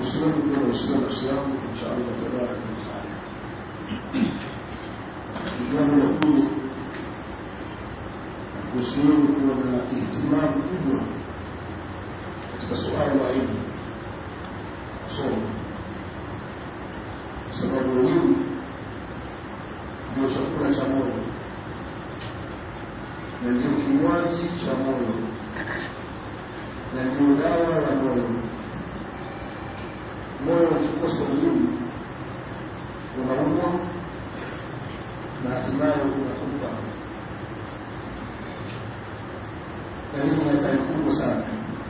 usiwezi kuwa na usiwa nafsi yangu insha Allah tabaraka wa taala. Jambo la pili kuhusiana kuwa na ihtimamu kubwa katika suala la elimu kusoma, kwa sababu elimu ndio chakula cha moyo na ndio kinywaji cha moyo na ndio dawa ya moyo. Moyo ukikosa elimu unaumwa na hatimaye unakufa, na hii ni hatari kubwa sana.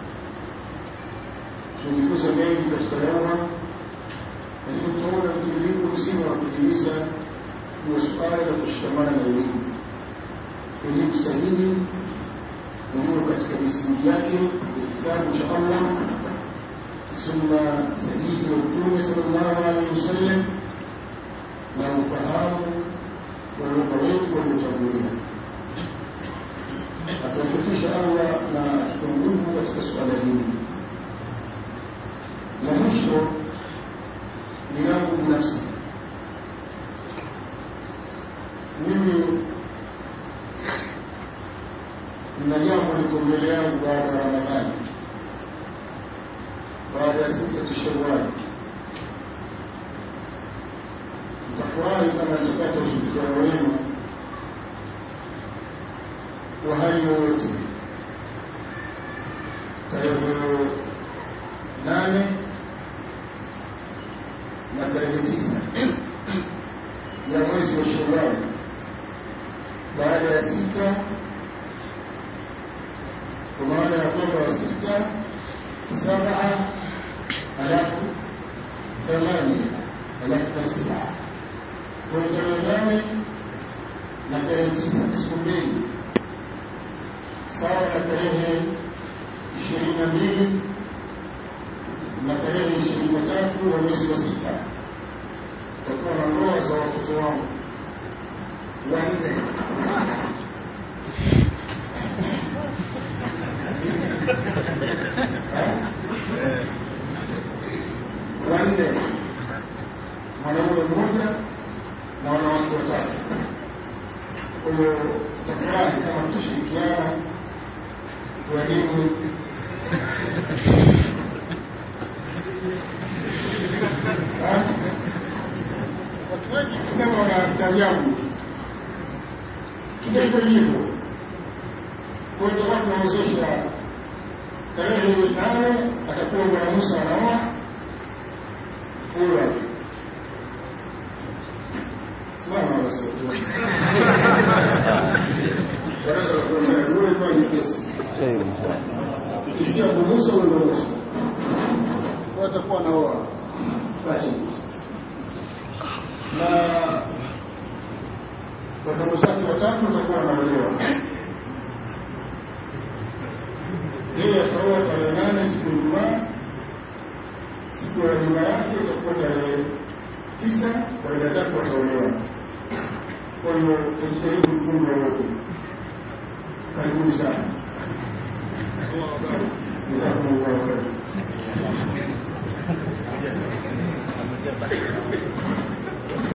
Tumejifunza mengi katika dawa, lakini tunaona mtiririko mzima wa kutimiza ni suala la kushikamana na elimu, elimu sahihi iliyo katika misingi yake ya kitabu cha Allah, sunna sahihi ya Mtume sallallahu alaihi wasallam na ufahamu wa lugha wetu waliotangulia. Atuwafikisha Allah na atupe nguvu katika suala hili. La mwisho ni yangu binafsi mimi nina jambo liko mbele yangu baada ya Ramadhani, baada ya sita Shawwal. Nitafurahi kama nitapata ushirikiano wenu wa hali yoyote. Tarehe nane na tarehe tisa ya mwezi wa Shawwal baada ya sita kwa maana ya kwamba sita saba alafu thamani alafu na tisa kwa tarehe nane na tarehe tisa siku mbili sawa na tarehe ishirini na mbili na tarehe ishirini na tatu ya mwezi wa sita takuwa na ndoa za watoto wangu wanne wanne mwanaume mmoja na wanawake watatu. Kwa hiyo tafurahi kama tutashirikiana kuharibu watu wengi kusema wanastaajabu kidogo hivyo. Kwa hiyo tutakuwa tunawezesha tarehe nane atakuwa Bwana Musa anaoa huyo simama basi darasa la kwanza yule kwa ni kesi isikia Musa ule Musa kwa atakuwa anaoa basi na wadogo zake watatu watakuwa wanaolewa yeye ataoa tarehe nane siku ya Ijumaa. Siku ya nyuma yake itakuwa tarehe tisa, waenda zake wataolewa. Kwa hiyo tujitahidi kuunga wote. Karibuni sana. Jazakumullahu khairan.